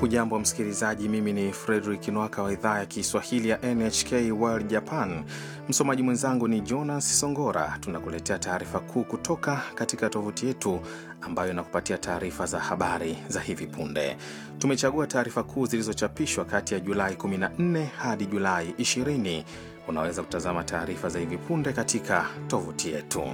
Hujambo msikilizaji, mimi ni Fredrik Nwaka wa idhaa ya Kiswahili ya NHK World Japan. Msomaji mwenzangu ni Jonas Songora. Tunakuletea taarifa kuu kutoka katika tovuti yetu ambayo inakupatia taarifa za habari za hivi punde. Tumechagua taarifa kuu zilizochapishwa kati ya Julai 14 hadi Julai 20. Unaweza kutazama taarifa za hivi punde katika tovuti yetu.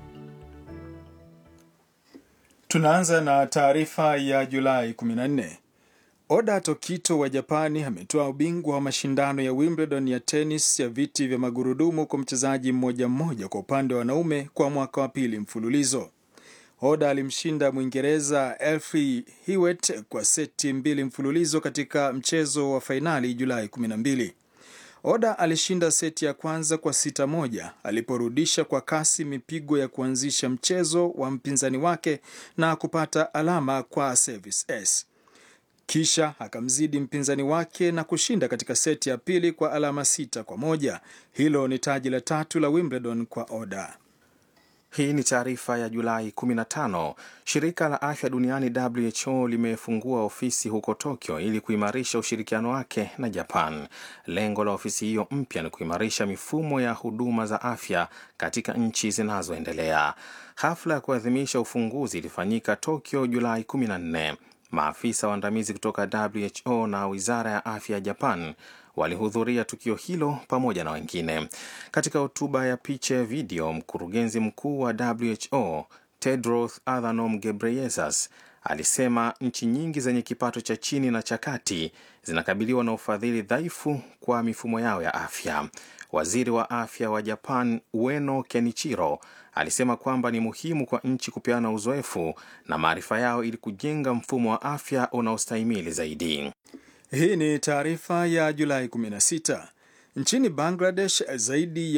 Tunaanza na taarifa ya Julai 14. Oda Tokito wa Japani ametoa ubingwa wa mashindano ya Wimbledon ya tenis ya viti vya magurudumu kwa mchezaji mmoja mmoja kwa upande wa wanaume kwa mwaka wa pili mfululizo. Oda alimshinda Mwingereza Elfie Hewitt kwa seti mbili mfululizo katika mchezo wa fainali Julai 12. Oda alishinda seti ya kwanza kwa sita moja aliporudisha kwa kasi mipigo ya kuanzisha mchezo wa mpinzani wake na kupata alama kwa service s. Kisha akamzidi mpinzani wake na kushinda katika seti ya pili kwa alama sita kwa moja. Hilo ni taji la tatu la Wimbledon kwa Oda. Hii ni taarifa ya Julai 15. Shirika la afya duniani WHO limefungua ofisi huko Tokyo ili kuimarisha ushirikiano wake na Japan. Lengo la ofisi hiyo mpya ni kuimarisha mifumo ya huduma za afya katika nchi zinazoendelea. Hafla ya kuadhimisha ufunguzi ilifanyika Tokyo Julai 14. Maafisa waandamizi kutoka WHO na wizara ya afya ya Japan walihudhuria tukio hilo pamoja na wengine. Katika hotuba ya picha ya video, mkurugenzi mkuu wa WHO Tedros Adhanom Ghebreyesus alisema nchi nyingi zenye kipato cha chini na cha kati zinakabiliwa na ufadhili dhaifu kwa mifumo yao ya afya. Waziri wa afya wa Japan Ueno Kenichiro alisema kwamba ni muhimu kwa nchi kupeana uzoefu na maarifa yao ili kujenga mfumo wa afya unaostahimili zaidi. Hii ni taarifa ya Julai 16. Nchini Bangladesh zaidi ya